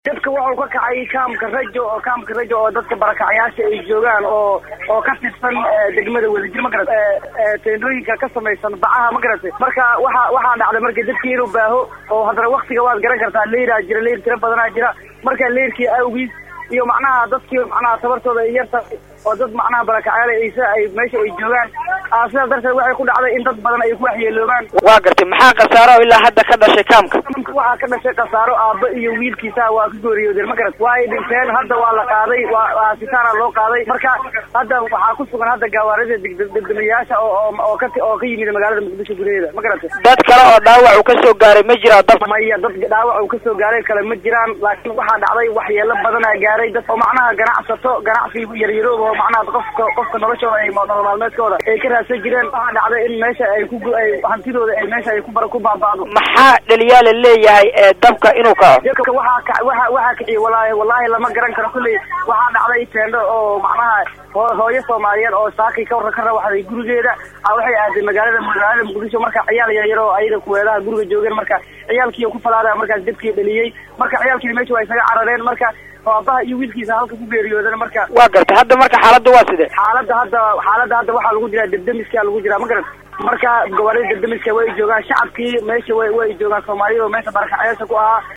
dadka wuxuu ka kacay kaamka rajo oo kaamka rajo oo dadka barakacyaasha ay joogaan oo oo ka tirsan degmada wadajir ma garata teendooyinka ka samaysan bacaha ma garatay marka waxa waxaa dhacday marka dadkii inuu baaho oo haddana waktiga waad garan kartaa leyraa jira leyr tiro badanaa jira marka leyrkii awgiis iyo macnaha dadkii macnaha tabartooda ay yarta oo dad macnaha barakacyaal aysa ay meesha ay joogaan sidaas darteed waxay ku dhacday in dad badan ay ku waxyeeloobaan waa gartay maxaa khasaaro ilaa hadda ka dhashay kaamka waxaa ka dhashay khasaaro aaba iyo wiilkiisa waa ka geeriyoodeen ma garat waa ay dhinteen hadda waa la qaaday waa sitaana loo qaaday marka hadda waxaa ku sugan hadda gawaarida degdemayaasha oo oo ka oo ka yimid magaalada muqdisho gudaheeda ma garatay dad kale oo dhaawac uu kasoo gaaray ma jiraa dab maya dad dhaawac uu kasoo gaaray kale ma jiraan laakiin waxaa dhacday waxyeelo badanaa gaaray dad oo macnaha ganacsato ganacsi yaryaroob oo macnaha qofka qofka noloshooda ay nolol maalmeedkooda ay ka raadsan jireen waxaa dhacday in meesha ay ku ay hantidooda ay meesha ay ku bara ku baaba'do maxaa dhaliyaa la leeyahay ee dabka inuu kaco dadka waxaa ka waxa waxaa kiciye walaahi wallahi lama garan karo kulley waxaa dhacday teendo oo macnaha hooyo soomaaliyeed oo saakay ka ka rawaxday gurigeeda waxay aaday magaalada magaalada muqdisho marka ciyaal yaryar oo ayaga kuweedaha guriga joogeen marka ciyaalkii ku falaada markaas dabkii dhaliyey marka ciyaalkii meesha waa isaga carareen marka aabaha iyo wiilkiisa halka ku geeriyoodan marka waa gartay hadda marka xaaladda waa sidee xaaladda hadda xaaladda hadda waxaa lagu jiraa debdemiska lagu jiraa ma garat marka gobolada debdemiska way joogaan shacabkii meesha way way joogaan soomaaliyada oo meesha barakacyaasha ku ahaa